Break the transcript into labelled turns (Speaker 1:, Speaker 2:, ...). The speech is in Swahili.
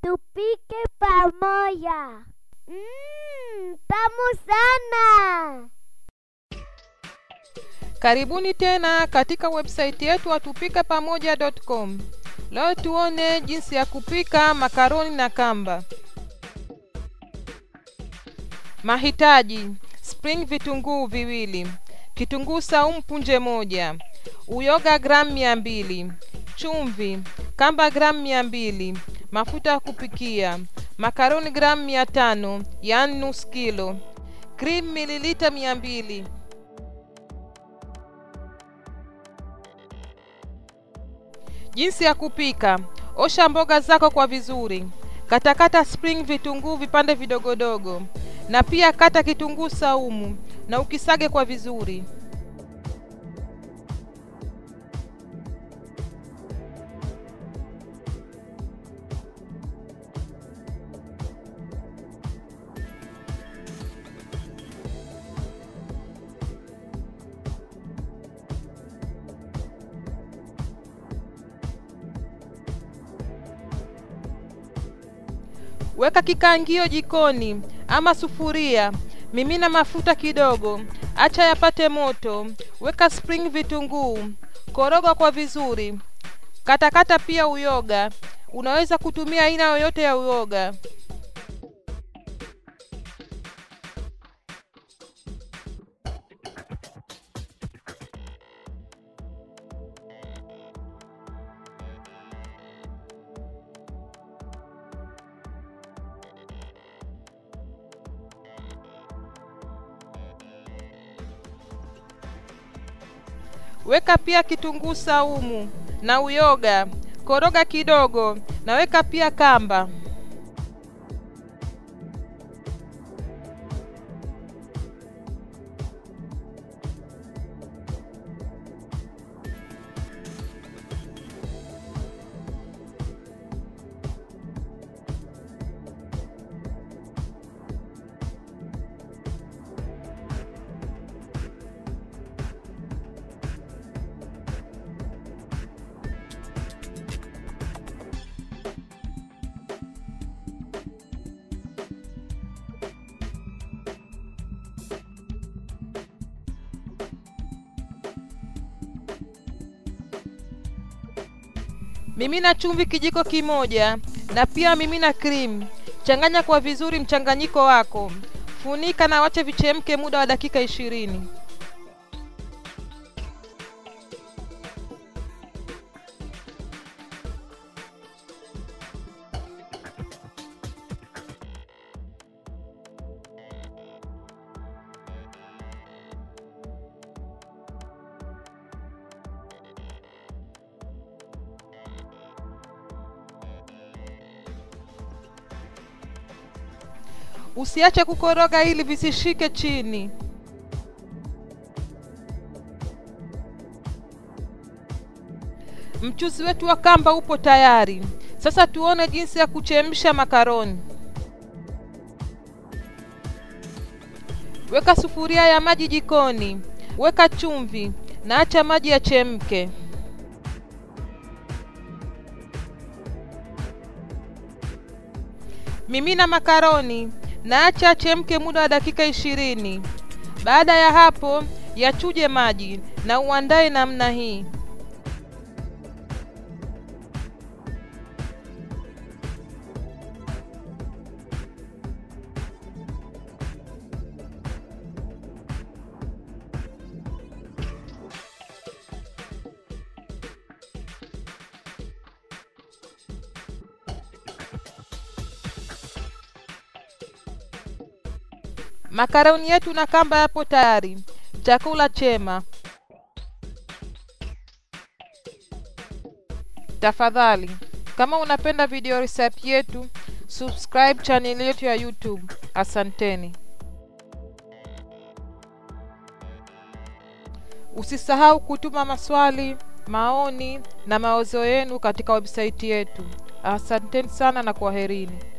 Speaker 1: tupike pamoja. Mmm, tamu sana.
Speaker 2: Karibuni tena katika website yetu watupike pamoja.com. Leo tuone jinsi ya kupika makaroni na kamba. Mahitaji: spring vitunguu viwili, kitunguu saumu punje moja, uyoga gramu mia mbili, chumvi, kamba gramu mia mbili, mafuta ya kupikia, makaroni gramu mia tano yaani nusu kilo, cream mililita mia mbili. Jinsi ya kupika: osha mboga zako kwa vizuri, katakata spring vitunguu vipande vidogodogo, na pia kata kitunguu saumu na ukisage kwa vizuri. Weka kikaangio jikoni ama sufuria, mimina mafuta kidogo, acha yapate moto, weka spring vitunguu, koroga kwa vizuri, katakata pia uyoga. Unaweza kutumia aina yoyote ya uyoga. Weka pia kitunguu saumu na uyoga, koroga kidogo, na weka pia kamba. Mimina chumvi kijiko kimoja na pia mimina cream. Changanya kwa vizuri mchanganyiko wako, funika na wache vichemke muda wa dakika ishirini. Usiache kukoroga ili visishike chini. Mchuzi wetu wa kamba upo tayari. Sasa tuone jinsi ya kuchemsha makaroni. Weka sufuria ya maji jikoni, weka chumvi na acha maji yachemke. Mimina makaroni na acha achemke muda wa dakika ishirini. Baada ya hapo, yachuje maji na uandae namna hii. Makaroni yetu na kamba yapo tayari. Chakula chema. Tafadhali, kama unapenda video recipe yetu, subscribe channel yetu ya YouTube. Asanteni. Usisahau kutuma maswali, maoni na mawazo yenu katika website yetu. Asanteni sana na kwaherini.